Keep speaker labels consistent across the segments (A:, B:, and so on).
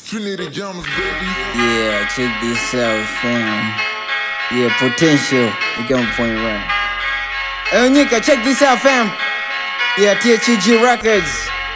A: Trinity Jams, baby.
B: Yeah, check this out, fam. Yeah, potential. You got my point right. Hey, Nika, check this out, fam. Yeah, THG Records.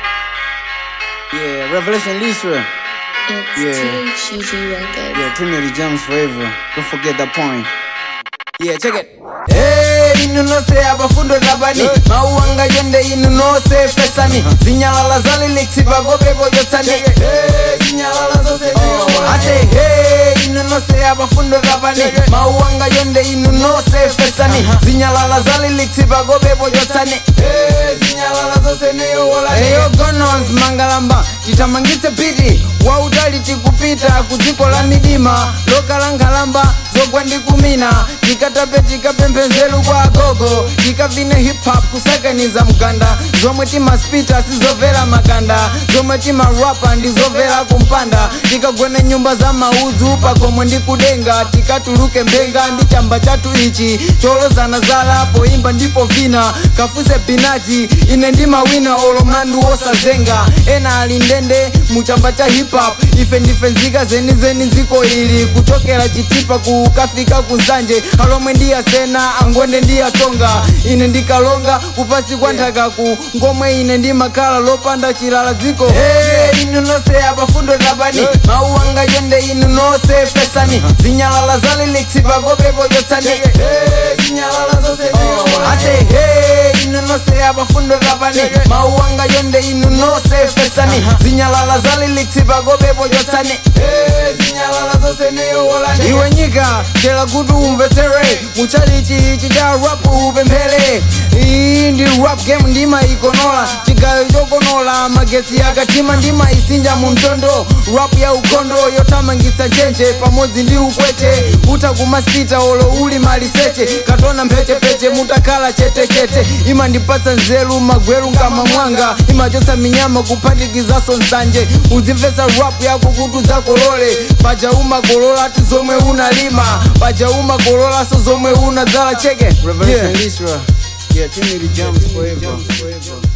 B: Yeah, Revelation Lisra.
C: It's
B: Yeah.
C: THG Records.
B: Yeah, Trinity Jams forever. Don't forget that point. Yeah, check it. Hey, inu nose abafundo tabani mauanga yonde inu nose fesani zinyalala za lyrics pagopepo yotsani Hey, zinyalala zose ate hey, inu nose abafundo tabani mauanga yonde inu nose fesani zinyalala za lyrics pagopepo yotsani Hey, zinyalala zose neyowolani eyo gonos mangalamba titamangitse piti wautali tikupita kudziko la midima lokala nkhalamba zogwa ndi kumina tikatape tikapemphenzelu kwa agogo tikavine hip hop kusakaniza mganda zomwe timaspita sizomvera makanda zomwe timarapa ndizomvera kumpanda tikagwene nyumba za maudzu pagomwe ndi kudenga tikatuluke mbenga ndi chamba chathu ichi cholozana zala poimba ndipo vina kafuse binati ine ndi mawina olo mlandu wosazenga ena ali ndende muchamba cha hip hop ife ndife nzika zenizeni dziko ili kuchokera chitipa kukafika kuzanje alomwe ndiyasena angwende ndiyatonga ine ndikalonga kupasi kwa nthakaku ngomwe ine ndimakhala lopanda chilala dziko hey, inu nonse apafundo tabani mawu anga yonde inu nonse fesani zinyalala za lyrics pagopepo yotsani hey, zinyalala zonse ate hey, inu nonse apafundo tabani mawu anga yonde inu nonse fesani zinyalala za lyrics pagopepo yotsani hey, zinyalala zonse neyowolani iwe nyika chela kuti umvetsere muchalichi ichi cha rap upemphele iyi ndi rap game ndimayikonola chigayo chokonola magetsi akatima ndimayisinja mu mtondo rap ya ukhondo yothamangitsa njenje pamodzi ndi ukweche utha kumaspita olo uli maliseche katona mphechepeche mutakhala chetechete imandipatsa nzeru magweru nkama mwanga imachotsa minyama kuphatikizaso nsanje uzimvetsa rap yako kuti udzakolole paja umakolola ti zomwe unalima paja umakololanso zomwe unadzala cheke Revelation Lisra. Yeah, Trinity Jams forever.